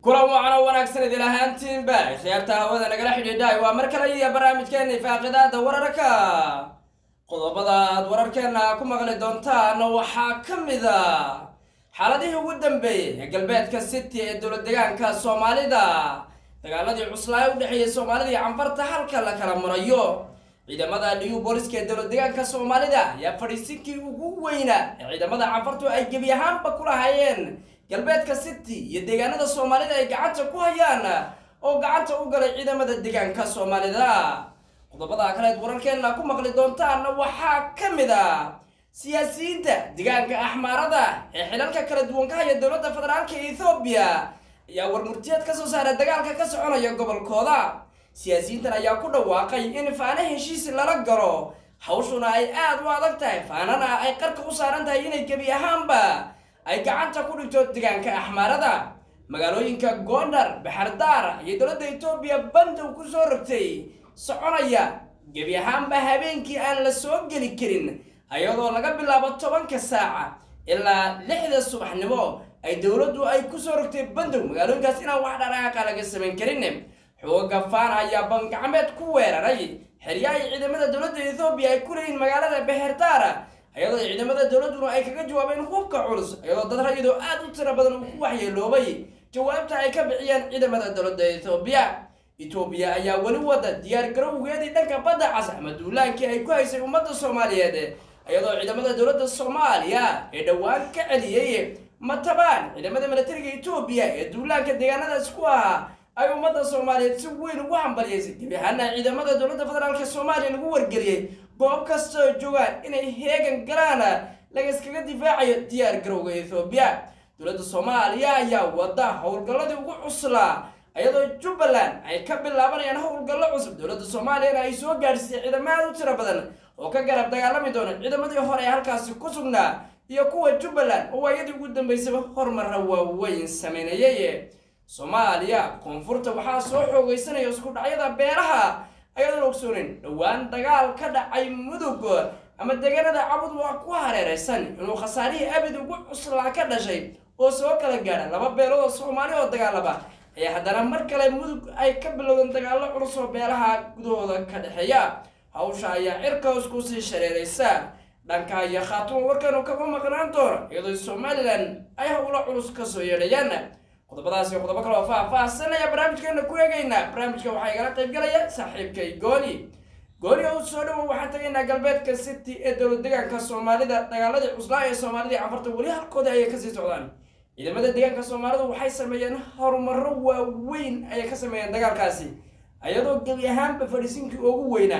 kulan wacan oo wanaagsan idil ahaantiinba khiyaarta hawada nagala xidhiidhay waa mar kale iyo barnaamijkeena ifaaqidaada wararka qodobada aad wararkeena ku maqli doontaan waxaa ka mid a xaaladihii ugu dambeeyey ee galbeedka city ee dowlad deegaanka soomaalida dagaaladii cuslaa u dhexeeyay soomaalida iyo canfarta halka la kala marayo ciidamada new booliska ee dowlad deegaanka soomaalida ayaa fadhiisinkii ugu weynaa ee ciidamada canfartu ay gebi ahaanba ku lahaayeen galbeedka city iyo deegaanada soomaalida ay gacanta ku hayaan oo gacanta u galay ciidamada deegaanka soomaalida qodobada kaleed wararkeena ku maqli doontaan waxaa ka mid a siyaasiyiinta deegaanka axmaarada ee xilalka kala duwan ka haya dowladda federaalka ethoobiya ayaa warmurtiyeed ka soo saara dagaalka ka soconaya gobolkooda siyaasiyiintan ayaa ku dhawaaqay in faana heshiis lala galo hawshuna ay aada u adag tahay faanana ay qarka u saaran tahay inay gebi ahaanba ay gacanta ku dhigto deegaanka axmaarada magaalooyinka gondar baxardaar iyo dowladda etoobiya bandow ku soo rogtay soconaya gebi ahaanba habeenkii aan la soo geli karin ayadoo laga bilaabo tobanka saaca ilaa lixda subaxnimo ay dowladdu ay kusoo rogtay bandow magaalooyinkaas inaan wax dhaqaaqa laga samayn karin xooga faana ayaa bangacmeed ku weeraray xeryaha ciidamada dowladda ethoobiya ay ku leeyihin magaalada beherdaar ayadoo ciidamada dowladduna ay kaga jawaabeen hubka culus ayadoo dad rayidoo aada u tiro badan uu ku waxyeeloobay jawaabta ay ka bixiyeen ciidamada dowladda ethoobiya etoobiya ayaa weli wada diyaar garowgeedii dhanka badda cas ama duulaankii ay ku haysay ummadda soomaaliyeed ayadoo ciidamada dowladda soomaaliya ee dhowaan ka celiyey matabaan ciidamada milatariga etoobiya ee duulaanka deegaanadaas ku ahaa ay ummadda soomaaliyeed si weyn ugu hambalyaysay gebi ahaana ciidamada dowladda federaalk soomaaliya lagu wargeliyey goob kastoo joogaan inay heegan galaan laga iskaga difaacayo diyaar garowga ethoobiya dowladda soomaaliya ayaa wada howlgalladii ugu cuslaa ayadoo jubbaland ay ka bilaabanayaan howlgallo cusub dowladda soomaaliyana ay soo gaadhsiisay ciidamo aad u tiro badan oo ka garab dagaalami doona ciidamadii hore ee halkaasi ku sugnaa iyo kuwa jubbaland oo waayadii ugu dambeysaba horumarra waaweyn sameynayay soomaaliya koonfurta waxaa soo xoogeysanaya isku dhacyada beelaha ayadoon ogsoonin dhowaan dagaal ka dhacay mudug ama deegaanada cabud waa ku hareeraysan inuu khasaarihii abid ugu cuslaa ka dhashay oo soo kala gaadha laba beelood oo soomaali oo dagaalaba ayaa haddana mar kale mudug ay ka bilowdeen dagaallo culus oo beelaha gudahooda ka dhexeeya hawsha ayaa cirka hoos kusii shareeraysa dhanka iyo khaatuma warkanu kama maqnaan doono iyadoo somalilan ay howlo culus kasoo yeedhayaan qodobadaas iyo qodobo kale oo faah-faahsanaya barnaamijkeena ku eegaynaa barnaamijka waxaa igala qaybgalaya saaxiibkay gooni gooni oo soo dhowow waxaan tagaynaa galbeedka city ee dowlad deegaanka soomaalida dagaaladii cuslaa ee soomaalida canfarta weli halkooda ayay kasii socdaan ciidamada deegaanka soomaalidu waxay sameeyeen horumarro waaweyn ayay ka sameeyeen dagaalkaasi ayadoo gebi ahaanba fadhiisinkii ugu weynaa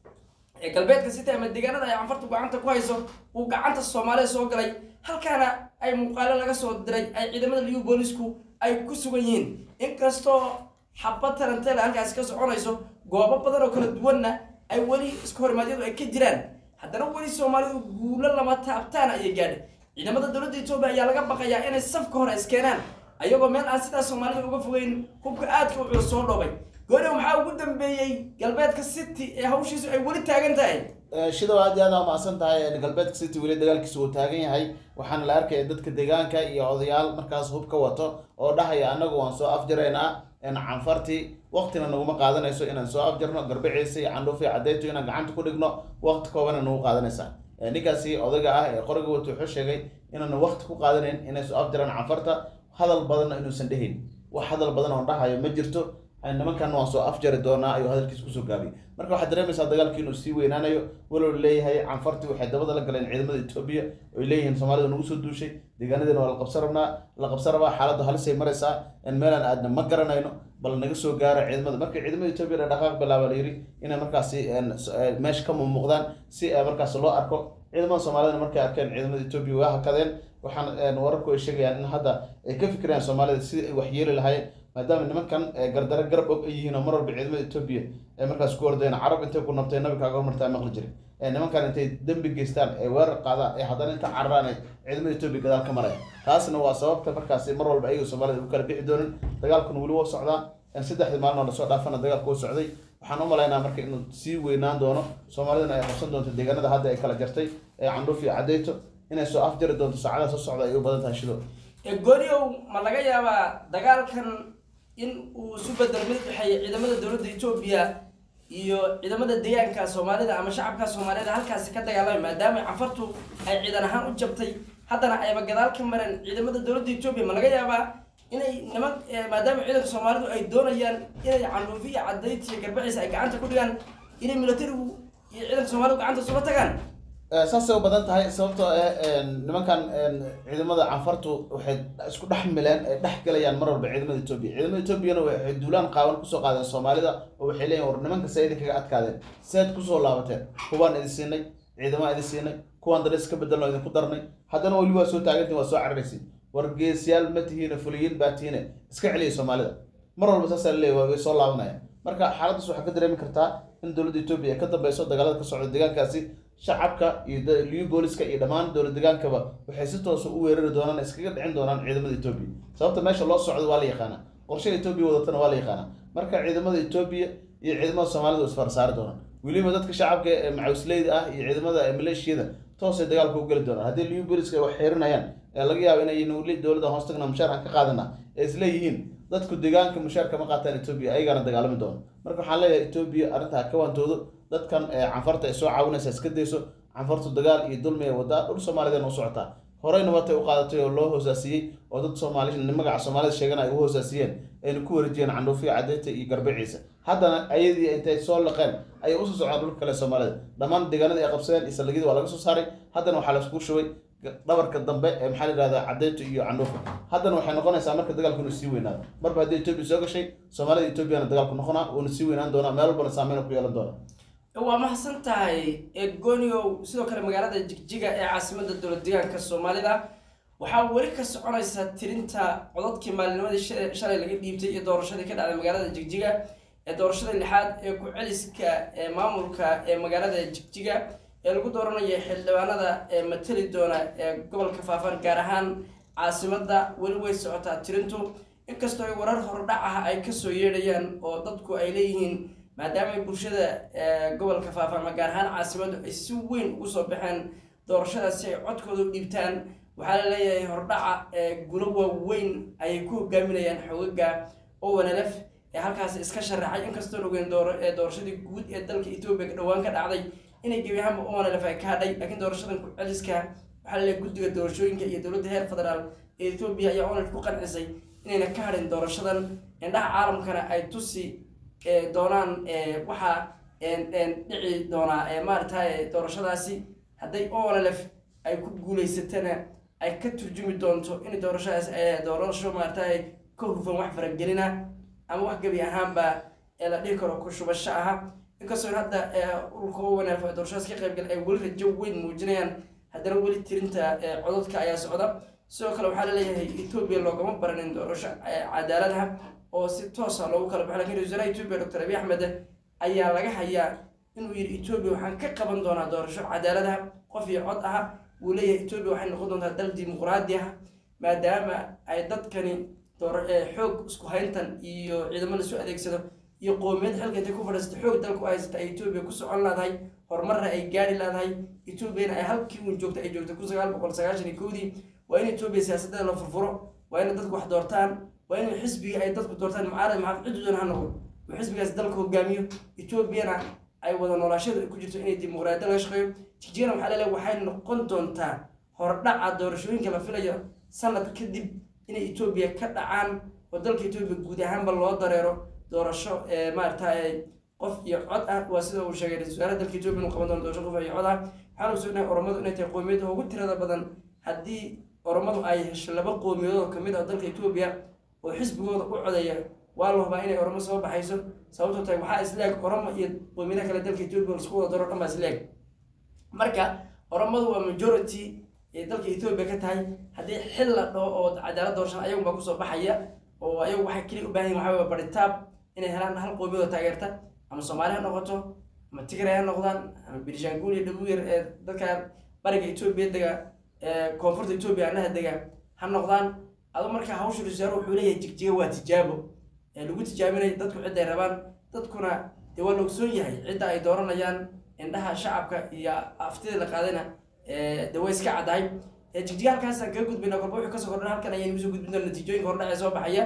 ee galbeedka city ama deegaanada ay canfartu gacanta ku hayso uu gacanta soomaalida soo galay halkaana ay muuqaalo laga soo diray ay ciidamada liu boolisku ay ku sugan yihiin inkastoo xabad taranteela halkaasi ka soconayso goobo badan oo kala duwanna ay weli isku horimaadyadu ay ka jiraan haddana weli soomaalidu guulo lama taabtaan ayay gaadhay ciidamada dowladda etoobiya ayaa laga baqayaa inay safka hore iskeenaan ayagoo meel aan sidaas soomaalida uga fogeyn hubka aadka u culus soo dhoobay gooniga maxaa ugu dambeeyey galbeedka city ee hawshiisu ay weli taagan tahay shidow aad iyo aad aa mahadsan tahay galbeedka city weli dagaalkiisa uu taagan yahay waxaana la arkaya dadka deegaanka iyo odayaal markaas hub ka wato oo dhahaya annagu waan soo afjaraynaa canfartii waqtina naguma qaadanayso inaan soo afjarno garbiciisa iyo candhuufi cadeyto inaan gacanta ku dhigno waqti koobana nagu qaadanaysaa ninkaasi odayga ah ee qoriga wata wuxuu sheegay inaanu waqti ku qaadanayn inay soo afjaraan canfarta hadal badanna inuusan dhehayn wax hadal badan oo dhahayo ma jirto nimankan waan soo afjari doonaa ayuu hadalkiisa kusoo gaabiyay marka waxaad dareemaysaa dagaalkii inuu sii weynaanayo walow leeyahay canfartii waxay dabada la galeen ciidamada etoobiya oy leeyihiin soomaalida nagu soo duushay deegaanadeena waa la qabsan rabnaa la qabsan rabaa xaaladdu halisay maraysaa meelaan aadna ma garanayno bal naga soo gaara ciidamada marka ciidamada etoobiya dhaqaaq bilaaba la yiri inay markaasi meesha ka mumuuqdaan si markaas loo arko ciidamada soomaalidana markay arkeen ciidamada etoobiya waa hakadeen waxaan wararku ay sheegayaan in hadda ay ka fikirayaan soomaalida sidii ay waxyeeli lahaayeen maadaama nimankan gardaro garab og ay yihiin oo mar walba ciidamada etoobiya ay markaas ku ordeen carab intay ku nabtay nabi kaaga hormartaa maqli jirin nimankan intay dembi geystaan ay weerar qaadaan ay haddana inta cararaan ay ciidamada etoobiya gadaal ka maraya taasna waa sababta markaasi mar walba ayaga soomaalida u kala bixi doonin dagaalkuna weli waa socdaa saddexdii maalin oo lasoo dhaafana dagaalku waa socday waxaan u malaynaa marka inuu sii weynaan doono soomaalidana ay qabsan doonto deegaanada hadda ay kala jartay ee candhuuf iyo cadeyto inay soo afjari doonto saacadaha soo socda ay u badan tahay shido gooniow ma laga yaabaa dagaalkan in uu isu bedelo mid udhexeeya ciidamada dowladda etoobiya iyo ciidamada deegaanka soomaalida ama shacabka soomaalida halkaasi ka dagaalamay maadaama cafartu ay ciidan ahaan u jabtay haddana ayba gadaal ka mareen ciidamada dowladda etoobiya ma laga yaabaa inay niman maadaama ciidanka soomaalidu ay doonayaan inay canuufi iyo cadayti iyo garbaciisa ay gacanta ku dhigaan inay militarigu iyo ciidanka soomaalidu gacanta isula tagaan saasay u badan tahay sababtoo ah nimankan ciidamada canfartu waxay isku dhex mileen ay dhex galayaan mar walba ciidamada etoobiya ciidamada etoobiyana waxay duulaan qaawan kusoo qaadeen soomaalida oo waxay leeyihin war nimanka see idinkaga adkaadeen seed kusoo laabateen kuwaan idin siinay ciidamaa idin siinay kuwaan dana iska bedelno idinku darnay haddana weli waa soo taagantiin waa soo cararaysin war geesiyaal ma tihiine fuliyiin baa tihiine iska celiya soomaalida mar walba saasaa laleeyahy way soo laabanayaan marka xaaladdaas waxaa ka dareemi kartaa in dowladda etoobiya ay ka dambeyso dagaalada ka socda deegaankaasi shacabka iyo liyu booliska iyo dhammaan dowlad degaankaba waxay si toosa u weerari doonaan iskaga dhicin doonaan ciidamada etoobiya sababta meesha loo socdo waa la yaqaanaa qorshaha etoobiya wadatana waa la yaqaanaa marka ciidamada etoobiya iyo ciidamada soomaalida way isfarsaari doonaan weliba dadka shacabka ee macawisleyda ah iyo ciidamada maleeshiyada toosay dagaalka u geli doonaan haddii liyu booliska ay wax xirinayaan ee laga yaabo inay weli dowladda hoos tagna mushaar aan ka qaadana ee isleeyihiin dadku deegaanka mushaar kama qaataan etoobiya ayagaana dagaalami doono marka waxaan leeyahay etoobiya arrintaa ka waantoodo dadkan canfarta ay soo caawinaysa iska dayso canfartu dagaal iyo dulmi ay wadaa dhul soomaalida u socotaa horeyna watay u qaadatay oo loo hoosaasiyey oo dad soomaali magaca soomaalida sheegana ay u hoosaasiyeen ayna ku wareejiyeen candhuufiya cadeyta iyo garbiciisa haddana ayadii intay soo laqeen ayay usoo socdaan dhulka kale soomaalida dhammaan deegaanadii ay qabsadeen iyo saldhigyada waa laga soo saaray haddana waxaa laisku shubay dhabarka dambe ee maxaa la yihahdaa cadeyta iyo candhuufa haddana waxay noqonaysaa marka dagaalku inuu sii weynaado marba haddii etoobiya soo gashay soomaalida etoobiyana dagaalku noqonaa uuna sii weynaan doonaa meel walbana saameyn ku yeelan doona waa mahadsan tahay egoniow sidoo kale magaalada jigjiga ee caasimada dowlad deegaanka soomaalida waxaa weli ka soconaysa tirinta codadkii maalinimadii shalay laga dhiibtay iyo doorashadii ka dhacday magaalada jigjiga ee doorashada lixaad ee ku-celiska ee maamulka ee magaalada jigjiga ee lagu dooranaya xildhibaanada ee matali doona ee gobolka faafan gaar ahaan caasimada weli way socotaa tirintu inkastoo ay warar hordhac ah ay kasoo yeedhayaan oo dadku ay leeyihiin maadaama bulshada gobolka faafama gaar ahaan caasimadu ay si weyn ugu soo baxeen doorashadaas si ay codkooda u dhiibtaan waxaa la leeyahay hordhaca gulo waaweyn ayay ku hogaaminayaan xogaga owanalef ee halkaasi iska sharaxay inkastoo ogeyn doorashadii guud ee dalka etoobiya dhowaan ka dhacday inay gebi ahaanba owanalef ay ka hadhay laakiin doorashadan ku-celiska waxaa laleeyahay guddiga doorashooyinka iyo dowladda heer federaal ee etoobiya ayaa owanalef ku qancisay inayna ka hadhin doorashadan indhaha caalamkana ay tusi doonaan waxaa dhici doonaa maaragtay doorashadaasi hadday olf ay ku guuleysatana ay ka turjumi doonto in doorashadaas doorasho maaragtay ka hufan wax faragelina ama wax gebi ahaanba ee la dhihi karo ku shubasho aha inkastoo hadda ururka owanf doorashadaas ka qaybgal ay weli rajo weyn muujinayaan haddana weli tirinta codadka ayaa socda sidoo kale waxaa laleeyahay etoobiya loogama baranin doorasho cadaaladaha oo si toosa loogu kala baxo lakin ra-isul wasaaraha etoobiya doctor abiy axmed ayaa laga hayaa inuu yidhi etoobiya waxaan ka qaban doonaa doorasho cadaaladaha qof iyo cod aha wuu leeyahay etoobiya waxay noqon doontaa dal dimuqraadi ah maadaama ay dadkani xoog isku hayntan iyo ciidamo lasoo adeegsado iyo qoomiyad xilka intay ku fadhiisata xoog dalka u haysata ay etoobiya ku socon laadahay horumarna ay gaari laadahay etoobiyana ay halkii uun joogta ay joogta kun sagaal boqol sagaashan iyo kowdii waa in etoobiya siyaasadeeda la furfuro waa in dadku wax doortaan waa in xisbiga ay dadku doortaan mucaarad maxamed ciddu doon ha noqdo uu xisbigaas dalka hogaamiyo etoobiyana ay wada noolaashadu ay ku jirto inay dimuqraadiya laga shaqeeyo jigjigana waxaa laleeyahay waxay noqon doontaa hordhaca doorashooyinka la filayo sanad kadib inay etoobiya ka dhacaan oo dalka etoobiya guud ahaanba loo dareero doorasho maaragtay qof iyo cod ah waa sida uu sheegay ra-isul wasaaraha dalka etoobiya inuu qaban doono doorasho qof iyo cod ah waxaan ogsoonahay oromadu inay tahay qoomiyadda ugu tirada badan haddii oromadu ay hesho laba qoomiyadood oo kamid ah dalka etoobiya oo xisbigooda u codaya waa la hubaa inay oromo soo baxayso sababtoo tahay waxaa isleeg oromo iyo qoomiyadaha kale dalka etoobiya laisku wada daro dhan baa isleeg marka oromadu waa majority ee dalka etoobiya ka tahay haddii xil la dhaho oo cadaalad doorashan ayagu baa kusoo baxaya oo ayagu waxay keliya u baahan yihin waxaa baritaab inay helaan hal qoomiyad oo taageerta ama soomaali ha noqoto ama tigray ha noqdaan ama birshanguul iyo dhabuuyar ee dadka bariga etoobiya dega koonfurta etoobiya anaha dega ha noqdaan adu markaa hawsha rasaaro wuxuu leeyahay jigjiga waa tijaabo lagu tijaabinayo dadku cidday rabaan dadkuna dee waa la ogsoon yahay cidda ay dooranayaan indhaha shacabka iyo aftida la qaadayna dee way iska caddahay jigjiga halkaasaan kaga gudbayna kolba wuxuu kasoo kordhan halkan ayaynu usoo gudbin doona natiijooyinka hordhace soo baxaya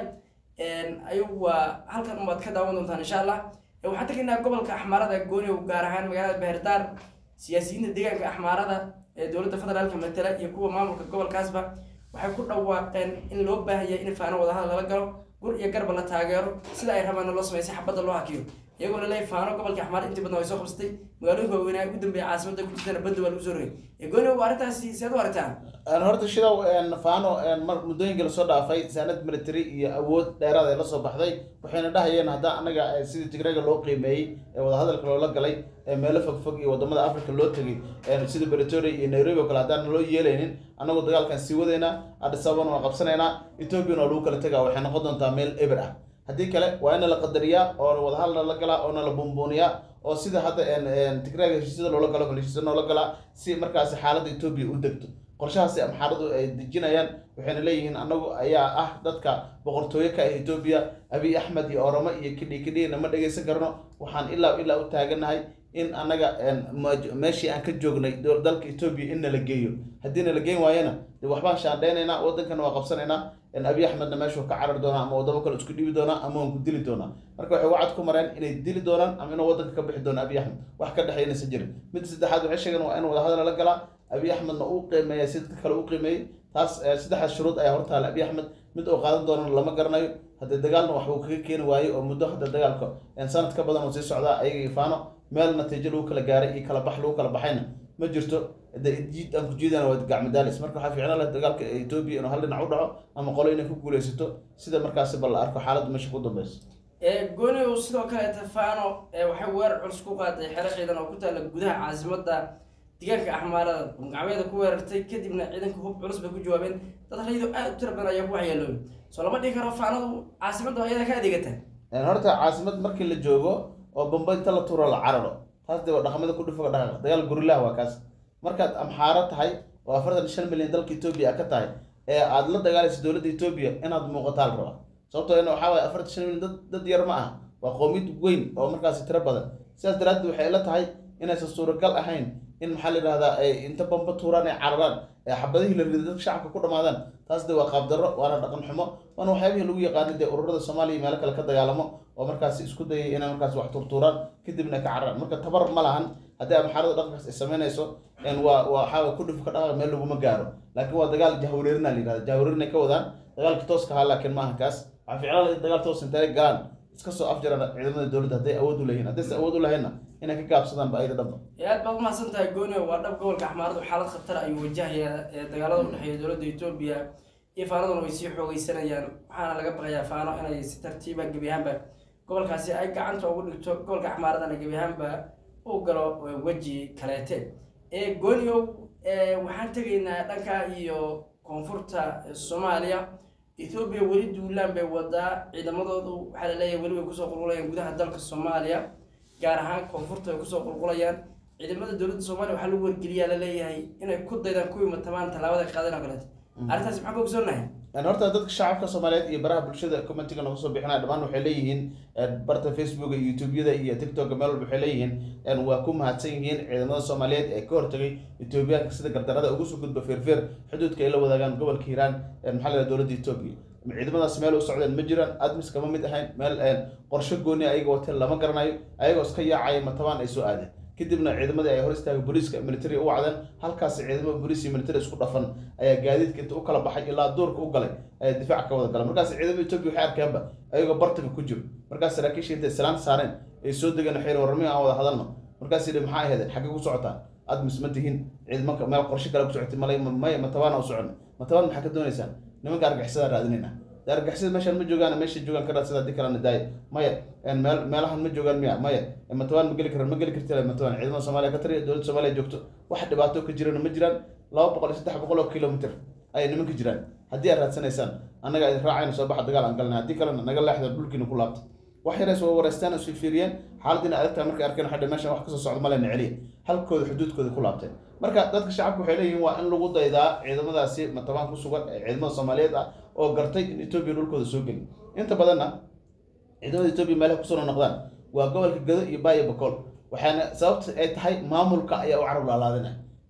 ayagu waa halkan umaad ka daawan doontaan insha allah waxaan tegaynaa gobolka axmaarada gooniw gaar ahaan magaalada beherdaar siyaasiyiinta deegaanka axmaarada ee dowladda federaalka matala iyo kuwa maamulka gobolkaasba waxay ku dhawaaqeen in loo baahan yahay in faano wadahadal lala galo gur iyo garba la taageero sida ay rabaanna loo sameysay xabadda loo hakiyo iyagoo laleeyahay faano gobolka axmaar intii badan way soo qabsatay magaalooyinka waaweynaa ugu dambeeya caasimada ku jirtana badda waa lagu soo rogay ee gooniw arrintaasi seed u aragtaan horta shidow faano mar muddooyinkii lasoo dhaafay saanad military iyo awood dheeraad ay lasoo baxday waxayna dhahayeen haddaa anaga sidii tigrega loo qiimeeyey ee wadahadalka loola galay ee meelo fogfog iyo wadamada africa loo tegay sida bretoria iyo nairobi oo kale haddaan loo yeelaynin anagoo dagaalkan sii wadaynaa addis ababana waa qabsanaynaa ethoopiana waa lagu kala tegaa waxay noqon doontaa meel eber ah haddii kale waa ina la qadariyaa oo wadahadalna la galaa oona la buunbuuniyaa oo sida hadda tigrega heshiisyada loola galo kale heshiisya noola galaa si markaasi xaaladda etoobiya u degto qorshahaasi amxaaradu ay dejinayaan waxayna leeyihiin anagu ayaa ah dadka boqortooyo ka ah etoobiya abiy axmed iyo oromo iyo kidhi kidhina ma dhegaysan karno waxaan ilaa ilaa u taaganahay in anaga meeshii aan ka joognay dalka etoobiya in nala geeyo haddii nala geen waayana de waxbaan shaandhaynaynaa wadankana waa qabsanaynaa abiy axmedna meeshuu ka carar doonaa ama wadamo kale isku dhibi doonaa ama waan ku dili doonaa marka waxay wacad ku mareen inay dili doonaan ama inuu wadanka ka bixi doono abiy axmed wax ka dhexeynaysa jirin midda saddexaad waxay sheegeen waa in wadahadal la galaa abiy axmedna uu qiimeeya si dadka kale u qiimeeyey taas saddexdaas shuruud ayaa hortaala abiy axmed mid uu qaadan doonana lama garanayo haddee dagaalna waxbuu kaga keeni waaye oo muddo hadda dagaalka sanad ka badan oo sii socdaa ayaga ifaano meel natiijo lagu kala gaaray iyo kala bax lagu kala baxayna ma jirto de jiid aan ku jiidana waa gacmadaalis marka waxaa fiicnaan laha dagaalka etoobiya inuu hal dhinac u dhaco ama qolo inay ku guuleysato sida markaasi bal la arko xaaladda meesha ku dambeyso gooni uu sidoo kaleeta faano waxay weerar culus ku qaaday xero ciidan oo ku taalla gudaha caasimada deegaanka axmaarada gacmeeda ku weerartay kadibna ciidanka hub culus bay ku jawaabeen dad raydo aad u tira badan ayaa ku waxyeeloobay soo lama dhihi karo faanadu caasimadda ayada ka adeegata horta caasimad markii la joogo oo bamba inta la tuuro la cararo taas de waa dhaqamada ku dhufoga dhaqaaq dagaal gurilaha waa kaas markaad amxaaro tahay oo afartan shan milyan dalka etoobiya a ka tahay ee aada la dagaalaysa dowladda etoobiya inaad muuqataa la rabaa sababtoo in waxaa waye afartan shan milyan dad dad yar ma ah waa qoomiyad weyn oo markaasi tiro badan sidaas daraaddeed waxay ila tahay inaysan suuragal ahayn in maxaa la yidhahdaa ay inta bamba tuuraan ay cararaan ee xabadihii la riday dadka shacabka ku dhamaadaan taas de waa qaabdarro waana dhaqan xumo waana waxyaabihii lagu yaqaanay dee ururada soomaaliya meelo kale ka dagaalamo oo markaasi isku dayay inay markaasi wax turtuuraan kadibna ka cararaan marka tabar ma lahan haddii amxaarada dhaqankaas ay samaynayso waa waxaa ku dhuf ka dhaqaaq meel laguma gaaro laakiin waa dagaal jahwareerina la yihahda jahwareerinay ka wadaan dagaalka tooska ahaa laakiin maaha kaas waxaa ficlaan in dagaal toos intay galaan iska soo afjaraan ciidamada dowladda hadday awood u leeyihin haddaysan awood u lahaynna inay ka gaabsadaan ba ayaga dhanba aad baad umahadsan tahay goonio waa dhab gobolka axmaaradu xaalad khatar ayuu wajahayaa ee dagaalada udhexeeya dowladda etoobiya iyo faanaduna way sii xoogeysanayaan waxaana laga baqayaa faano inay si tartiiba gebi ahaanba gobolkaasi ay gacanta ugu dhigto gobolka axmaaradana gebi ahaanba u galo weji kaleete ee goonio waxaan tegaynaa dhanka iyo koonfurta soomaaliya ethoobiya weli duulaan bay wadaa ciidamadoodu waxaa laleeyahay weli way kusoo qulqulayaan gudaha dalka soomaaliya gaar ahaan koonfurta ay kusoo qulqulayaan ciidamada dowladda soomaaliya waxaa lagu wargeliyaa laleeyahay inay ku daydaan kuwii matabaan tallaabada qaadeen oo kaleeto arrintaasi maxaa ka ogsoonahay horta dadka shacabka soomaaliyeed iyo baraha bulshada commentiga nagu soo bixinaya dhammaan waxay leeyihiin barta facebooka iyo youtubeyada iyo tiktoka meel walba waxay leeyihiin waa ku mahadsan yihiin ciidamada soomaaliyeed ee ka hortagay etoobiyaanka sida gardarada ugu soo gudba feerfeer xuduudka ay la wadaagaan gobolka hiiraan maxaa la yidhaha dowladda etoobiya ciidamadaas meel u socdeen ma jiraan admis kama mid ahayn meel qorshe gooni ayaga wateen lama garanayo ayagoo iska yaacaya matabaan ay soo aadeen kadibna ciidamadii ay hor istaagay booliiska military u wacdeen halkaasi ciidamada booliis iyo military isku dhafan ayaa gaadiidka inta u kala baxay ilaa duurka u galay ayaa difaac ka wada galan markaas ciidamada etoobiya waxay arkeenba ayagoo bartaga ku jiro markaas saraakiisha intay islaan saareen ay soo degeen waxay warramihi aan wada hadalno markaas yidhi maxaa ahaydeen xaggee ku socotaan admis ma tihin ciidamanka meel qorshe kale ku socotay malay maya matabaan u socon matabaan maxaa ka doonaysaan nimanka argixisada raadinayna argixisada meeshaan ma joogaan meesha joogaan ka raadsada haddii kalena daaya maya meel meelahan ma joogaan miya maya matabaan ma geli karan ma geli karti matabaan ciidamada soomaaliya ka tariya dowladda soomaaliya joogto wax dhibaato ka jirana ma jiraan laba boqol iyo saddex boqol oo kilomitr ayay nimanka jiraan haddii aad raadsanaysaan annaga idin raacayna soo baxa dagaal aan galnay haddii kalena naga leexda dhulkiina ku laabta wax yareys waa wareystaan isu fiiriyeen xaaladdiina adagtaa markay arkeen waxay meeshan wax kasoo socda malena celiya halkooda xuduudkooda ku laabteen marka dadka shacabka waxay leeyihiin waa in lagu daydaa ciidamadaasi matabaan ku sugan ee ciidamada soomaaliyeed ah oo gartay in etoobiya dhulkooda soo geli inta badanna ciidamada etoobiya meelaha kusoo noqdaan waa gobolka gado iyo baayo bakool waxaana sababta ay tahay maamulka ayaa u carab laalaadinaya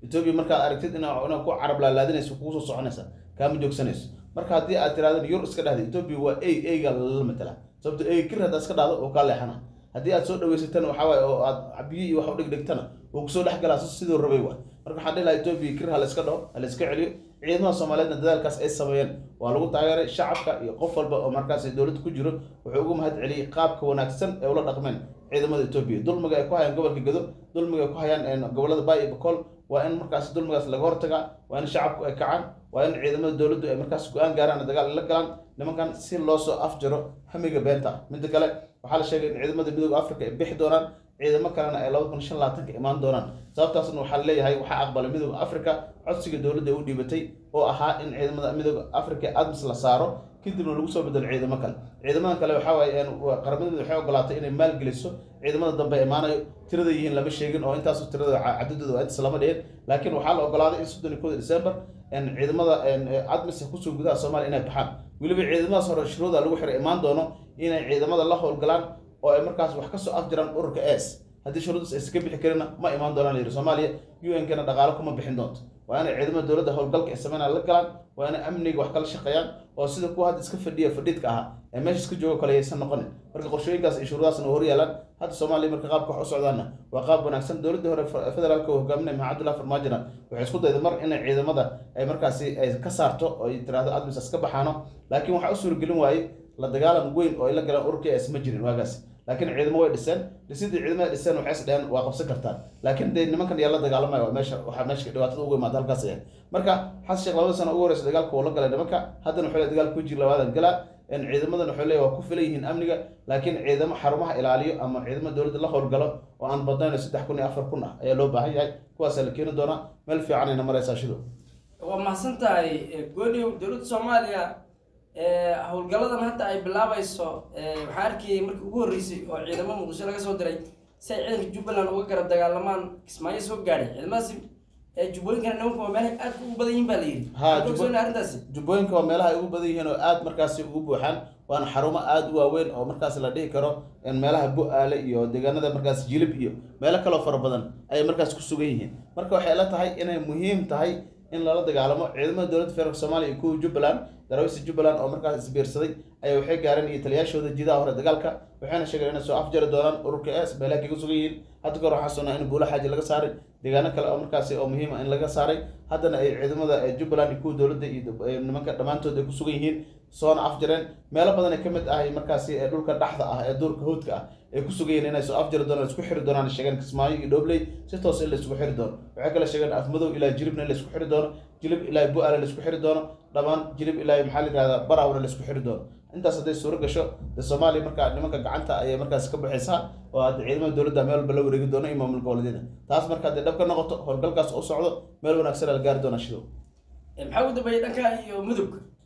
etoobiya markaad aragtid ina ina ku carab laalaadinayso kugu soo soconaysa kaama joogsanayso marka haddii aad tirahdeen yur iska dhahda etoobiya waa ey eyga lala matala sababto ey kir haddaad iska dhahdo oo kaa leexana haddii aad soo dhaweysatana waxaa waaye oo aad biyo iyo wax u dhigdhigtana uu kusoo dhex galaa siduu rabay waay marka waxaan dhihi lahaa etoobiya kir ha la iska dhaho ha la iska celiyo ciidamada soomaaliyeedna dadaalkaas ay sameeyeen waa lagu taageeray shacabka iyo qof walba oo markaas dowladda ku jiro wuxuu ugu mahad celiyey qaabka wanaagsan ee ula dhaqmeen ciidamada etoobiya dulmiga ay ku hayaan gobolka gedo dulmiga ay ku hayaan gobolada baay iyo bakool waa in markaas dulmigaas laga hortagaa waa in shacabku ay kacaan waa in ciidamada dowladdu ay markaas go-aan gaaraan dagaal ay la galaan nimankan si loo soo afjaro hamiga beenta midda kale waxaa la sheegay in ciidamada midooda africa ay bixi doonaan ciidamo kalena ay laba kun shan labaatanka imaan doonaan sababtaasna waxaa leeyahay waxaa aqbalay midooda africa codsiga dowladda ay u dhiibatay oo ahaa in ciidamada midooda africa admis la saaro kadibna lagu soo bedelo ciidamo kale ciidamadan kale waxaa waaye qaramada mid waxay ogolaatay inay maalgeliso ciidamada dambe imaanayo tirada yihiin lama sheegin oo intaasu tirada cadadooda waa intaas lama dhihin laakiin waxaa la ogolaaday in soddon iyo kooda december ciidamada admis kusoo gudaha soomaaliya inay baxaan weliba ciidamadaas hore shuruuda lagu xiray imaan doono inay ciidamada la howlgalaan oo ay markaas wax kasoo afjiraan ururka s haddii shuruudaas aysa ka bixi karina ma imaan doonaan layidhi soomaaliya u n kana dhaqaalo kuma bixin doonto waa inay ciidamada dowladda howlgalka ay sameynaa la galaan waa inay amniga wax kala shaqeeyaan oo sida kuwa hadda iska fadhiya fadhiidka ahaa ee meesha iska joogo kale aysan noqonin marka qorshooyinkaas iyo shuruudaasna hor yaalaan hadda soomaaliya marka qaabka wax u socdaana waa qaab wanaagsan dowladda hore federaalka uu hogaaminaya maxamed abdullahi farmaajina waxay isku dayday mar inay ciidamada ay markaasi ay ka saarto oo ay tiraahdo admisas ka baxaano laakiin waxaa u suuragelin waayey la dagaalam weyn oo ay la galaan ururka s ma jirin waagaas laakiin ciidamo way dhiseen dhisidii ciidamada dhiseen waxay is dheheen waa qabsan kartaan laakiin dee nimankan yaa la dagaalamaya waa meesha waxaa meesha dhibaatada ugu imaada halkaas ayaa marka xasan sheekh labada sano ugu horeysa dagaalka uu la galay nimanka haddana wuxuu leeyahay dagaalka wejigi labaadan galaa ciidamadan wuxuu leeyahay waa ku filan yihiin amniga laakiin ciidamo xarumaha ilaaliyo ama ciidamo dowladda la howlgalo oo aan badnayn saddex kun iyo afar kun ah ayaa loo baahan yahay kuwaasaa la keeni doonaa meel fiicanayna maraysaa shido waa mahadsan tahay goodhiw dowladda soomaaliya howlgalladan hadda ay bilaabayso waxaa arkayay markii ugu horreysay oo ciidamo muqdisho laga soo diray si ay ciidanka jubbaland uga garab dagaalamaan kismaayo soo gaadhay ciidamadaasi jubbooyinkana nimanka waa meelahay aad ugu badan yihiin baa la yidhi Ha, Waxaad jubbo- ogsoonay arrintaasi jubbooyinka waa meelaha ay ugu badan yihiin oo aad markaasi ugu buuxaan waana xarumo aad u waaweyn oo markaas la dhihi karo in meelaha bu-aale iyo deegaanada markaas jilib iyo meelo kaloo fara badan ayay markaas ku sugan yihiin marka waxay la tahay inay muhiim tahay in lala dagaalamo ciidamada dowladda federaalk soomaaliya iyo kuwa jubbaland daraawiista jubbaland oo markaas isbiirsaday ayaa waxay gaareen iyo taliyaashooda jidaha hore dagaalka waxayna sheegeen inay soo afjari doonaan ururka s meelaha kaga sugan yihiin hadda kahor waxaa sugnaa in buulo xaaji laga saaray deegaano kale oo markaasi oo muhiima in laga saaray haddana ay ciidamada eh, jubbaland iyo kuwa dowladda iyo eh, nimanka dhammaantood ay ku sugan yihiin soona afjareen meelo badan ay ka mid ahay markaasi ee dhulka dhaxda ah ee duurka hawdka ah ay ku sugan yihiin inay soo afjari doonaan isku xiri doonaan ay sheegeen kismaayo iyo dhobley si toos in la isku xiri doono waxay kale sheegeen afmadow ilaa jiribna in la isku xiri doono jilib ilaa bu-aale la isku xiri doono dhammaan jilib ilaa maxaa la yihahdaa barawna la isku xiri doono intaas hadday suuro gasho dee soomaaliya markaa nimanka gacanta ayay markaas ka baxaysaa oo hadda ciidamada dowladda meel walba la wareegi doono iyo maamul goboleedyada taas marka hadday dhab ka noqoto howlgalkaas u socdo meel wanaagsan la gaari doona shidow maxaa ugu dambeeyay dhanka iyo mudug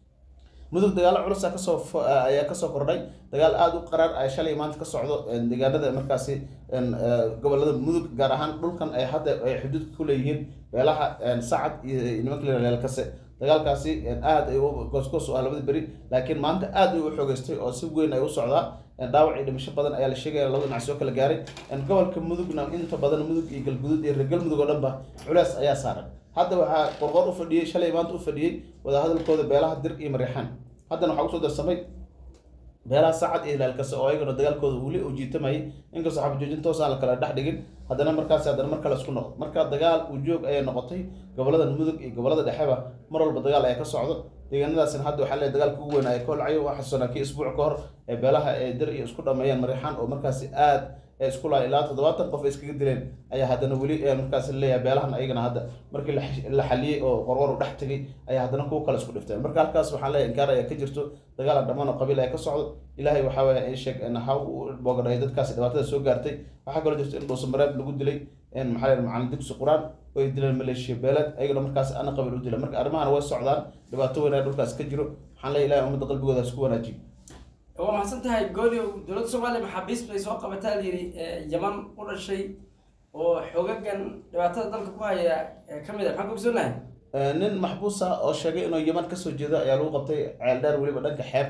mudug dagaalo culusa kasoo fo- ayaa kasoo kordhay dagaal aada u qaraar ay shalay maanta ka socdo een, deegaanada markaasi een, ee, gobolada mudug gaar ahaan dhulkan ay hadda ay xuduudka ku leeyihiin beelaha een, sacad iyo iyo nimanka la yihahdo leelkase dagaalkaasi een, aad ay u goosgoos u ah labada beri laakiin maanta aad ay u xoogeystay oo si weyn ay u socdaa een, dhaawac iyo dhimasho badan ayaa la sheegaya labada dhinac soo kala gaaray een, gobolka mudugna inta badan mudug iyo galguduud iyo reer galmudug oo dhan ba culees ayaa saaran hadda waxaa qorqor u fadhiyey shalay maanta u fadhiyey wadahadalkooda beelaha dir iyo mariixaan haddana waxaa usoo darsamay beelaha sacad iyo hilaalkase oo ayagana dagaalkooda weli uu jiitamayay inkastoo xabajoojin toos aan la kala dhex dhigin haddana markaasi haddana mar kale isku noqdo marka dagaal uu joog ayay noqotay gobolada mudug iyo gobolada dhexeba mar walba dagaal ayaa ka socdo deegaanadaasina hadda waxaa leeyahay dagaalka ugu weyn ay ka holcayo waa xasuusanaa kii isbuuc ka hor ee beelaha ee dir iyo isku dhameeyeen mariixaan oo markaasi aad ee isku lahay ilaa toddobaatan qof ay iskaga dileen ayaa haddana weli ee markaasi leeyahay beelahan ayagana hadda markii la xi- la xaliyey oo qorqor u dhex tegay ayaa haddana kuwa kale isku dhifteen marka halkaas waxaan leeyahay inkaar ayaa ka jirto dagaal aan dhammaan oo qabiil ayaa ka socdo ilaahay waxaa weeye in sheeg in ha u boogadhay dadkaasi dhibaatada soo gaartay waxaa kaloo jirto in dhuusamareeb lagu dilay in maxaa la yidhaha macalin dugsi qur-aan oo ay dileen maleeshiya beeleed ayagana markaas ana qabiil u dilay marka arrimahan way socdaan dhibaato weyn ayaa dhulkaas ka jiro waxaan leeyahay ilahay ummadda qalbigooda ha isku wanaajiyo waa mahadsan tahay gooliow dowladda soomaaliya maxaabiis bay soo qabataa la yidhi yaman u dhashay oo xoogagan dhibaatada dalka ku haya ee ka mid a maxaan ka ogsoonnahay Ee, nin maxbuus ah oo sheegay inuu yeman kasoo jeedo ayaa lagu qabtay ceeldheer weliba dhanka xeebta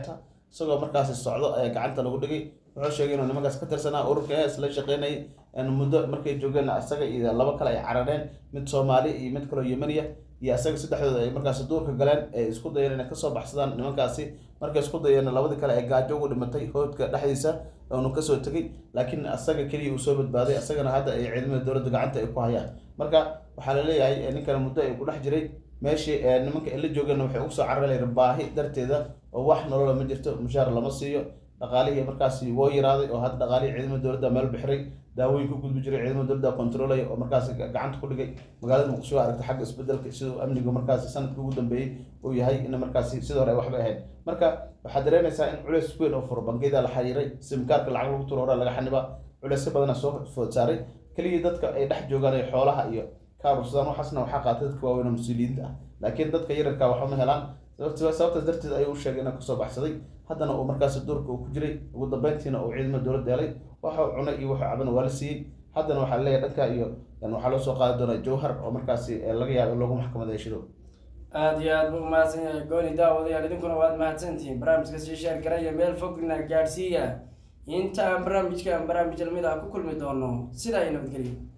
isagoo markaasi socdo ayaa gacanta lagu dhigay wuxuu sheegay inuu nimankaas ka tirsanaa ururka es la shaqeynayay muddo markay joogeen isaga iyo laba kale ay carareen mid soomaali iyo mid kaloo yemaniya iyo isaga saddexdooda ay markaasi duurka galeen ee isku dayeen inay kasoo baxsadaan nimankaasi markay isku dayeen labadii kale ee gaajo ugu dhimatay hoodka dhexdiisa oonu kasoo tegay laakiin asaga keliya uu soo badbaaday asagana hadda ay ciidamada dowladda gacanta ay ku hayaan marka waxaa la leeyahay ninkan muddo ay ku dhex jiray meeshii nimanka ay la joogeenna waxay ugu soo cararayeen baahi darteeda oo wax nolola ma jirto mushaar lama siiyo dhaqaalihii markaasi woo yaraaday oo hadda dhaqaalihii ciidamada dowladda meel bixiray daawooyin ku gudbi jiray ciidamada dowladda controlaya oo markaasi gacanta ku dhigay magaalada muqdisho waa aragtay xagga isbedelka siduu amnigu markaasi sanadkii ugu dambeeyey uu yahay in markaasi sidoo hore ay waxba ahayd marka waxaad dareemaysaa in culeys weyn oo furo bangiyada la xiriiray simkaarka lacag lagu turo hore laga xaniba culeysyo badana soo food saaray keligii dadka ay dhex joogaan ee xoolaha iyo kaarursadaan waxaasna waxaa qaatay dadka waaweyn oo mas-uuliyiinta ah laakiin dadka yararka waxba ma helaan sababtaas darteed ayuu u sheegay inuu kasoo baxsaday haddana uu markaasi duurka uu ku jiray ugu dambeyntiina uu ciidamada dowladda helay waxa uu cunay iyo wuxuu cabana waa la siiyey haddana waxaa leeyahay dhanka iyo waxaa loo soo qaadi doonaa jawhar oo markaasi laga yaabo in loogu maxkamadeeyo shidow aada iyo aad buu umahadsan yahay gooni daawadayaal idinkuna waad mahadsantihiin barnaamijka sii sheer garaya meel fogna gaadhsiiya inta aan barnaamijkan barnaamij lamid ah ku kulmi doono sidaa iyo nabadgelyo